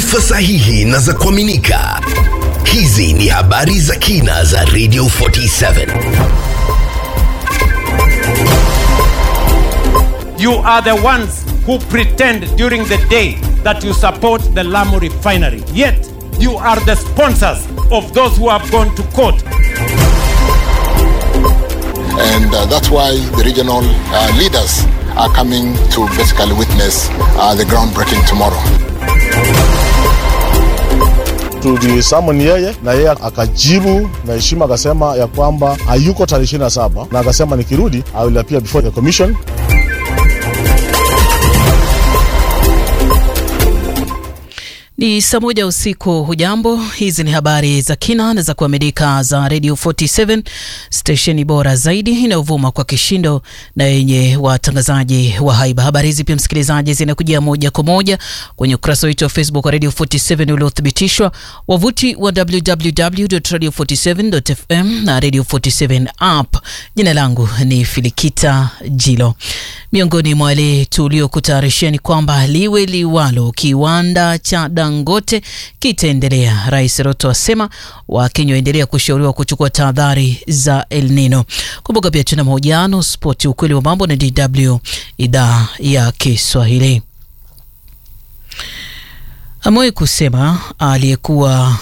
taarifa sahihi na za kuaminika. Hizi ni habari za kina za Radio 47. You are the ones who pretend during the day that you support the Lamu refinery. Yet, you are the sponsors of those who have gone to court. and uh, that's why the regional uh, leaders are coming to basically witness uh, the groundbreaking tomorrow. tulisamoni yeye na yeye akajibu na heshima akasema ya kwamba hayuko tarehe 27 na akasema nikirudi I will appear before the commission Ni saa moja usiku. Hujambo, hizi ni habari za kina na za kuaminika za Radio 47 stesheni bora zaidi inayovuma kwa kishindo na yenye watangazaji wa haiba. Habari hizi pia, msikilizaji, zinakujia moja kwa moja kwenye ukurasa wetu wa Facebook wa Radio 47 uliothibitishwa, wavuti wa www.radio47.fm na Radio 47 app. Jina langu ni Filikita Jilo. Miongoni mwa wale tuliokutayarishia ni kwamba liwe liwalo, kiwanda cha Dangote kitaendelea. Rais Ruto asema Wakenya waendelea kushauriwa kuchukua tahadhari za El Nino. Kumbuka pia tuna mahojiano spoti, ukweli wa mambo na DW idhaa ya Kiswahili. Amewahi kusema aliyekuwa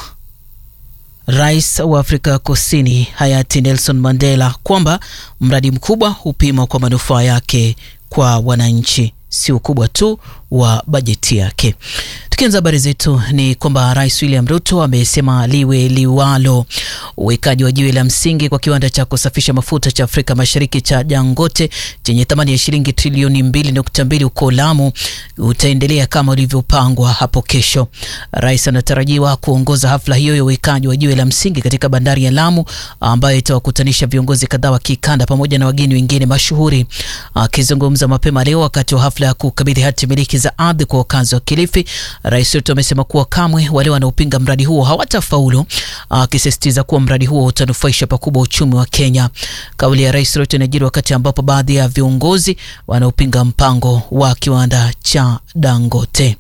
rais wa Afrika Kusini hayati Nelson Mandela kwamba mradi mkubwa hupimwa kwa manufaa yake kwa wananchi, si ukubwa tu wa bajeti yake. Tukianza habari zetu ni kwamba Rais William Ruto amesema liwe liwalo, uwekaji wa jiwe la msingi kwa kiwanda cha kusafisha mafuta cha Afrika Mashariki cha Dangote chenye thamani ya shilingi trilioni 2.2 huko Lamu utaendelea kama ulivyopangwa hapo kesho. Rais anatarajiwa kuongoza hafla hiyo ya uwekaji wa jiwe la msingi katika bandari ya Lamu ambayo itawakutanisha viongozi kadhaa wa kikanda pamoja na wageni wengine mashuhuri. Akizungumza mapema leo wakati wa hafla ya kukabidhi hati miliki za ardhi kwa wakazi wa Kilifi, Rais Ruto amesema kuwa kamwe wale wanaopinga mradi huo hawatafaulu, akisisitiza kuwa mradi huo utanufaisha pakubwa uchumi wa Kenya. Kauli ya Rais Ruto inajiri wakati ambapo baadhi ya viongozi wanaopinga mpango wa kiwanda cha Dangote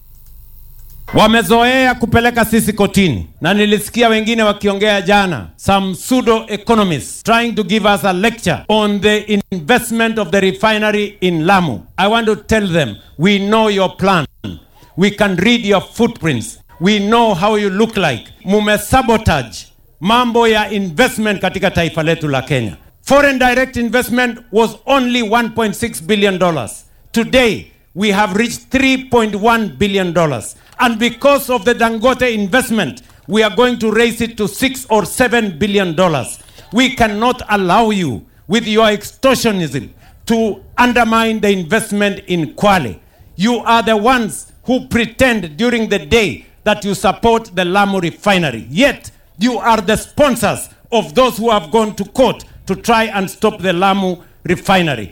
Wamezoea kupeleka sisi kotini, na nilisikia wengine wakiongea jana, some pseudo economists trying to give us a lecture on the investment of the refinery in Lamu. I want to tell them we know your plan, we can read your footprints, we know how you look like. Mumesabotage mambo ya investment katika taifa letu la Kenya. Foreign direct investment was only 1.6 billion dollars. Today we have reached 3.1 billion dollars. And because of the Dangote investment, we are going to raise it to 6 or 7 billion dollars. We cannot allow you with your extortionism to undermine the investment in Kwale. You are the ones who pretend during the day that you support the Lamu refinery. Yet, you are the sponsors of those who have gone to court to try and stop the Lamu refinery.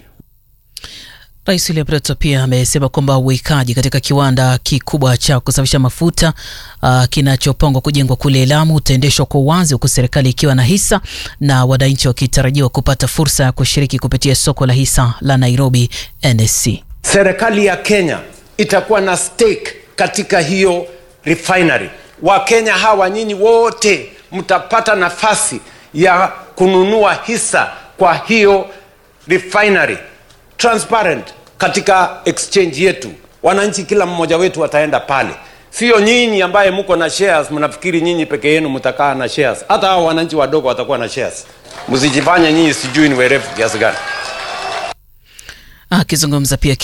Rais William Ruto pia amesema kwamba uwekaji katika kiwanda kikubwa cha kusafisha mafuta uh, kinachopangwa kujengwa kule Lamu utaendeshwa kwa uwazi, huku serikali ikiwa na hisa na wananchi wakitarajiwa kupata fursa ya kushiriki kupitia soko la hisa la Nairobi NSC. Serikali ya Kenya itakuwa na stake katika hiyo refinery. Wakenya hawa nyinyi wote mtapata nafasi ya kununua hisa kwa hiyo refinery transparent katika exchange yetu. Wananchi kila mmoja wetu ataenda pale, sio nyinyi ambaye mko na shares mnafikiri nyinyi peke yenu mtakaa na shares. Hata hao wananchi wadogo watakuwa na shares. Msijifanye nyinyi sijui ni werevu kiasi gani. Akizungumza pia